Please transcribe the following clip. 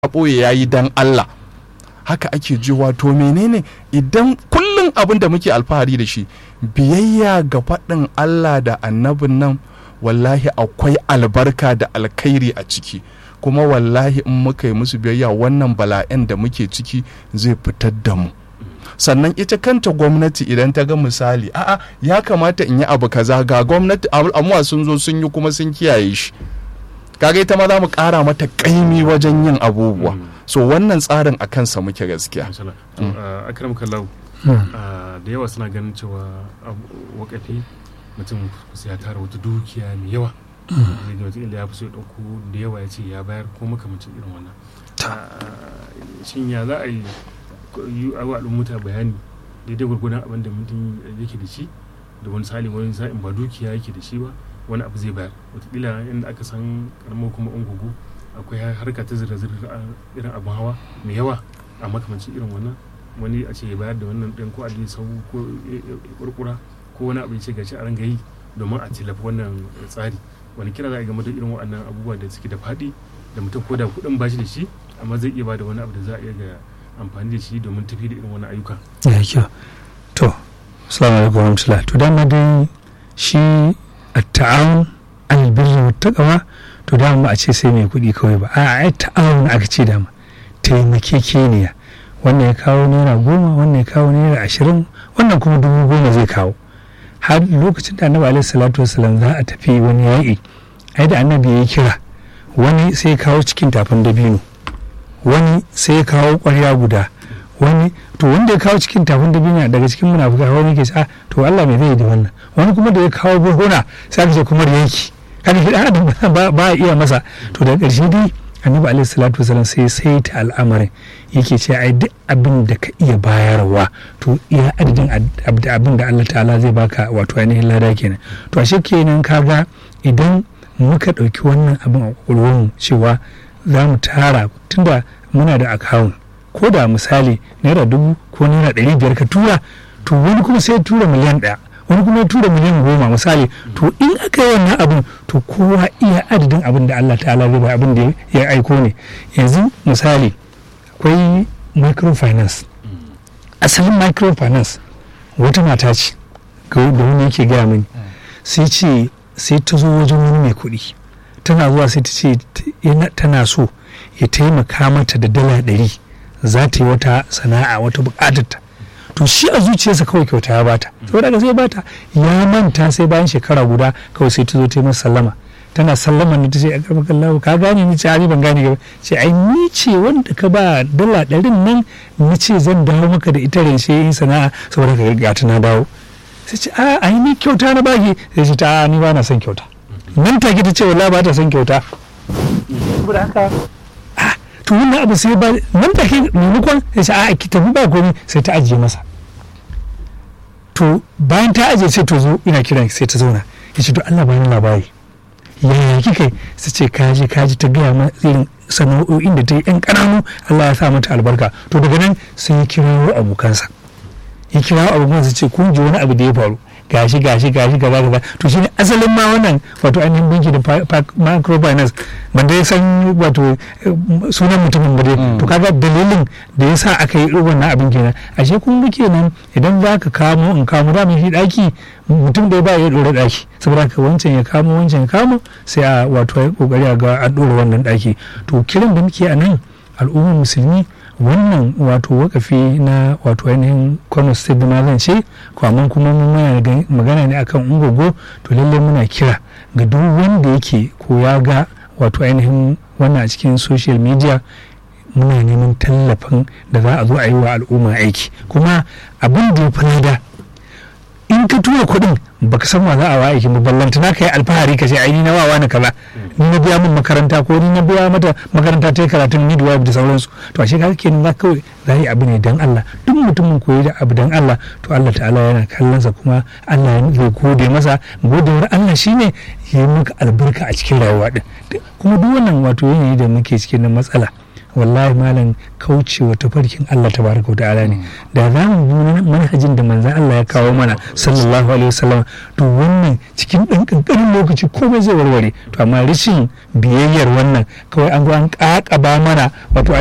ɓoye ya yi dan Allah haka ake ji wato menene idan kullum abin da muke alfahari da shi biyayya ga faɗin Allah da annabin nan wallahi akwai albarka da alkhairi a ciki kuma wallahi in muka yi musu biyayya wannan bala'in da muke ciki zai fitar da mu sannan ita kanta gwamnati idan ta ga misali a'a ya kamata in yi abu kaza ga gwamnati amma sun zo sun yi kuma sun kiyaye shi kaga ita ma za mu kara mata kaimi wajen yin abubuwa so wannan tsarin a kansa muke gaskiya akram kallahu da yawa suna ganin cewa wakafi mutum ya tara wata dukiya mai yawa zai ga wata ya fi so ya ɗauko da yawa ya ce ya bayar ko makamacin irin wannan shin ya za a yi yi a al'ummuta bayani daidai gwargwadon abin da mutum yake da shi da wani sali wani sa'in ba dukiya yake da shi ba wani abu zai bayar wataƙila inda aka san karamar kuma ungugu akwai harka ta zirga-zirga irin abin hawa mai yawa a makamancin irin wannan wani a ce ya bayar da wannan ɗin ko a sau ko kurkura ko wani abu ya ce gashi a ranga yi domin a tilafi wannan tsari wani kira za a game da irin waɗannan abubuwa da suke da faɗi da mutum ko da kuɗin bashi da shi amma zai iya ba da wani abu da za a iya ga amfani da shi domin tafi da irin wani ayyuka. Ya kyau. To, Assalamu alaikum warahmatullah. To dama dai shi at-ta'awun al-birri wa taqwa to dama ba a ce sai mai kuɗi kawai ba. A ai ta'awun aka ce dama. Taimakekeniya. Wannan ya kawo naira goma, wannan ya kawo naira ashirin, wannan kuma dubu goma zai kawo. Har lokacin da annabi alaihi salatu wasalam za a tafi wani yaƙi. Ai da annabi ya yi kira. Wani sai ya kawo cikin tafin dabino. wani sai ya kawo ƙwarya guda wani to wanda ya kawo cikin tafin da binya daga cikin munafuka wani ke ce to Allah mai zai da wannan wani kuma da ya kawo burhuna sai aka ce kuma yanki kada shi adam ba a iya masa to daga ƙarshe dai annabi alaihi salatu wasallam sai sai ta al'amarin yake ce ai duk abin da ka iya bayarwa to iya adadin abin da Allah ta'ala zai baka wato ainihin lada kenan to ashe kenan kaga idan muka ɗauki wannan abin a ƙwaƙwalwarmu cewa za mu tara tunda muna da akawun ko da misali naira dubu ko naira ɗari biyar ka tura to wani kuma sai tura miliyan ɗaya wani kuma ya tura miliyan goma misali to in aka yi wannan abin to kowa iya adadin abin da Allah ta'ala zai bai abin da ya aiko ne yanzu misali akwai microfinance asalin microfinance wata mata ce da wani yake gaya mini sai ce sai ta zo wajen wani mai kuɗi tana zuwa sai ta ce tana so ya taimaka mata da dala ɗari za ta yi wata sana'a wata buƙatarta to shi a zuciyarsa kawai kyauta ya bata saboda haka sai bata ya manta sai bayan shekara guda kawai sai ta zo ta yi masa sallama tana sallama ne ta ce a karɓar kallahu ka gane ni ce a ban gane gaba ce ai ni ce wanda ka ba dala ɗarin nan ni ce zan dawo maka da ita rance yin sana'a saboda ka ga ta na dawo sai ce a ai ni kyauta na baki sai ce ta ni ba na son kyauta nan take ta ce wala ba ta son kyauta saboda haka to wannan abu sai ba nan take maimakon ya ce a ki tafi ba komai sai ta ajiye masa to bayan ta ajiye sai to zo ina kiran sai ta zauna ya ce to Allah bani labari yaya kika sai ce kaji kaji ta gaya ma irin sana'o'in da ta yi yan ƙananu Allah ya sa mata albarka to daga nan sai ya kirawo abokansa ya kirawo abokansa ce kun ji wani abu da ya faru gashi gashi gashi gaba gaba to shine asalin ma wannan wato ainihin banki da microfinance ban dai san wato sunan mutumin ba dai to kaga dalilin da yasa aka yi wannan abin kenan ashe kun ga kenan idan za ka kamo in kamo da shi daki mutum da ba ya dora daki saboda ka wancan ya kamo wancan ya kamo sai a wato ya kokari a ga an dora wannan daki to kiran da muke a nan al'ummar musulmi wannan wato wakafi na wato ainihin kwano state da zan ce kwaman kuma mun magana ne akan ungogo to lallai muna kira ga duk wanda yake ko ya ga wato ainihin wannan a cikin social media muna neman tallafin da za a zo a yi wa al'umma aiki kuma abin da ya fi da in ka tura kuɗin baka san wa za a wa aiki ba ballanta na ka yi alfahari ka ce ai ni na wawa na kaza ni na biya min makaranta ko ni na biya mata makaranta ta yi karatun midwife da sauransu to ashe kaga kenan za kawai za yi abu ne dan Allah duk mutumin koyi da abu dan Allah to Allah ta'ala yana kallonsa kuma Allah zai gode masa godewar Allah shine ya yi maka albarka a cikin rayuwa din kuma duk wannan wato yanayi da muke cikin na matsala wallahi malam kaucewa tafarkin Allah tabaraka wa ta'ala ne da za mu bi manhajin da manzon Allah ya kawo mana sallallahu alaihi wasallam to wannan cikin ɗan ƙanƙanin lokaci komai zai warware to amma rashin biyayyar wannan kawai an zo an ƙaƙaba mana wato